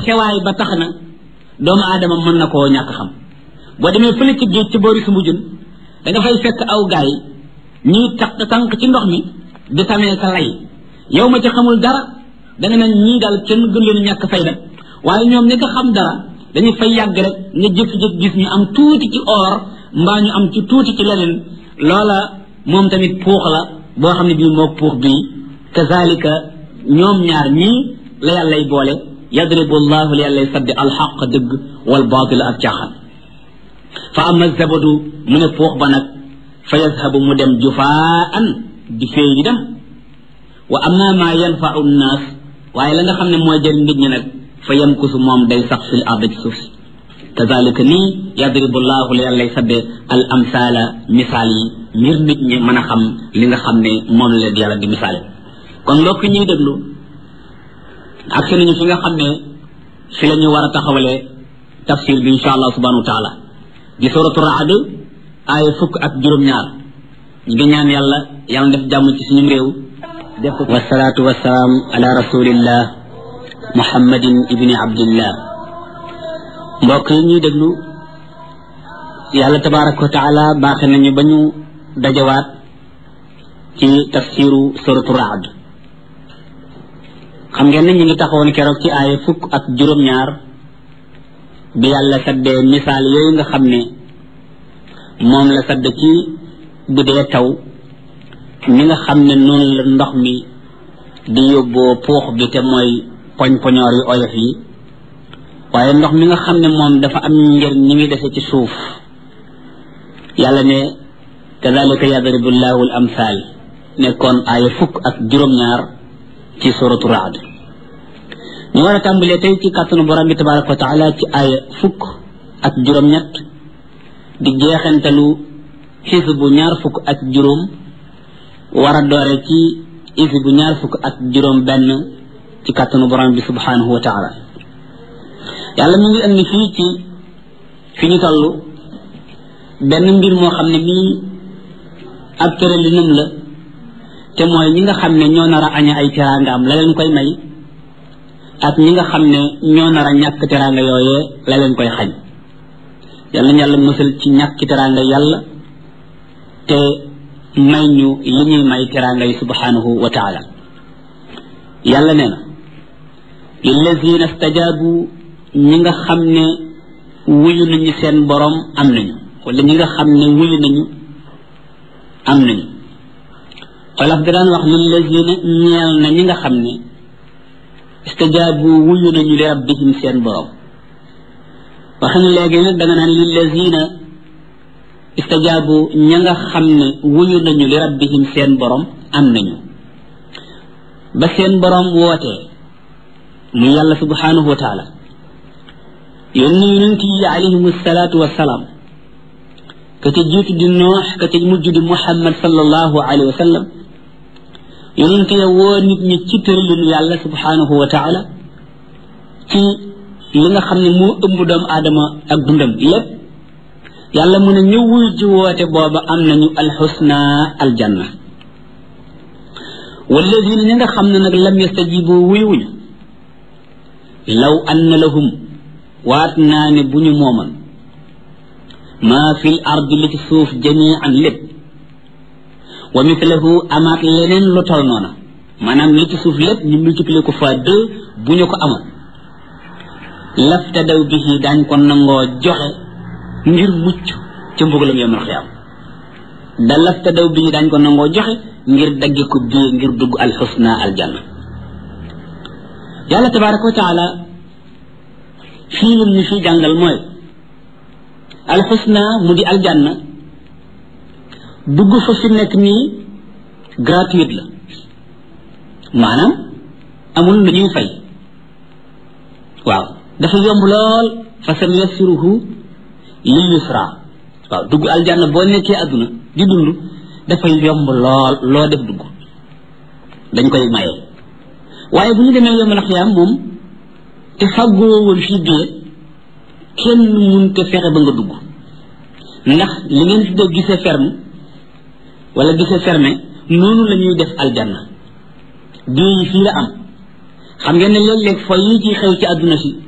sewaay ba tax na doomu aadama mën na koo ñàkk xam boo demee fële ci géej ci boori sumbu jun da nga fay fekk aw gaay ñuy tax tànk ci ndox mi di tamee ka lay yow ma ci xamul dara da nga naan ñii daal kenn gën leen ñàkk fayda waaye ñoom ñi ko xam dara dañuy fay yàgg rek nga jékki-jékki gis ñu am tuuti ci or mbaa ñu am ci tuuti ci leneen loola moom tamit puux la boo xam ne bii moo puux bii kazalika ñoom ñaar ñii la yàllay boole yadribu llahu li yàllay saddi alxaq dëgg wal baatila ak caaxaan fa ama zabadu mu ne puux ba nag fa yazhabu mu dem jufaan di féey di dem wa amma ma yanfau nnaas waaye la nga xam ne mooy jëriñ nit ñi nag fa yamkusu moom day sax fil ard ci suuf si kazalika nii yadribu llahu li yàllay sadde al amsaala misaal yi ngir nit ñi mën a xam li nga xam ne moom la leen yàlla di misaale kon mbokk ñuy déglu ak si nañu fi nga xam ne fi la ñu war a taxawalee tafsir bi insha allah subhanahu wa taala di suratu raad aaya fukk ak juróom-ñaar ñu ngi ñaan yàlla yàlla def jàmm ci suñu réew def ko wasalaatu wasalaam ala rasulillah muhammadin ibni abdillah mbokk yi ñuy déglu yàlla tabaraka wa taala baaxe nañu ba ñu dajawaat ci tafsiru suratu raad xam ngeen ne ñu ngi taxawoon keroog ci aaya fukk ak juróom-ñaar bi yàlla saddee misaal yooyu nga xam ne moom la sadd ci bu dee taw mi nga xam ne noonu la ndox mi di yóbboo puux bi te mooy poñ-poñoor yu oyof yi waaye ndox mi nga xam ne moom dafa am njëriñ ñi ngi dese ci suuf yàlla ne kadalika yadribu llahu al amthal nekkoon aaya fukk ak juróom-ñaar ci suratu raad ñu war a tàmbalee tey ci kàttanu borom bi tabaraka wa taala ci aaya fukk ak juróom-ñett di jeexantalu xisbu ñaar fukk ak juróom war a doore ci xisbu ñaar fukk ak juróom benn ci kàttanu borom bi subhanahu wa taala yàlla mu ngi indi fii ci fi ñu toll benn mbir moo xam ne mii ab tëralinam la te mooy ñi nga xam ne ñoo nar a aña ay teraangaam la leen koy may ak ñi nga xam ne ñoo nar a ñàkk teraanga yooyee la leen koy xañ yàlla nañu yàlla mësal ci ñàkk teraanga yàlla te may ñu li ñuy may teraanga yi subhanahu wa taala yàlla nee na lillazina stajabu ñi nga xam ne wuyu nañu seen borom am nañu wala ñi nga xam ne wuyu nañu am nañu xolaf da daan wax lillazina ñeel na ñi nga xam ne istajaabu wuyu nañu li rabbihim seen borom waxin léegi nag da nga naan lillazina istajaabu ña nga xam ne wuyu nañu li rabbihim seen borom am nañu ba seen borom wootee muy yàlla subhanahu wa taala yónni yonent yi alayhim salaatu wasalaam ka ca jiitu di noox ka ca mujj di muhammad sallallahu alayhi wa sallam yonent ya woo nit ñi ci tëralinu yàlla subhanahu wa taala ci li nga xam ne moo ëmb doomu aadama ak dundam lépp yàlla mu ne ñu wuy ji woote booba am nañu alxusna aljanna walladina ñi nga xam ne nag lam yastajibu wuyuwuñu law anna lahum waat naa ne bu ñu mooman maa fi l ardi li ci suuf jamian lépp wa mithlahu amaat leneen lu tol noona maanaam li ci suuf lépp ñu multiplier ko fois deux bu ñu ko amoon laftadaw bihi daañ ko nangoo joxe ngir mucc ca mbugalam yawmal xiyaam da laftadaw bihi daañ ko nangoo joxe ngir dagge ko bii ngir dugg alxusna aljanna yàlla tabaraka wa taala fii lim ñu fii jàngal mooy alxusna mu di aljanna dugg fa fi nekk nii gratuite la maanaam amul lu ñuy fay waaw dafa yomb lool fa sam yassiruhu lil yusra waaw dugg aljanna boo nekkee àdduna di dund dafay yomb lool loo def dugg dañ koy maye waaye bu ñu demee yombal xiyaam moom te fàggoo woon fii bee kenn mun te fexe ba nga dugg ndax li ngeen fi dee gisee ferme wala gisee fermé noonu la ñuy def aljanna bii yi fii la am xam ngeen ne léeg-léeg fo yi ci xew ci àdduna si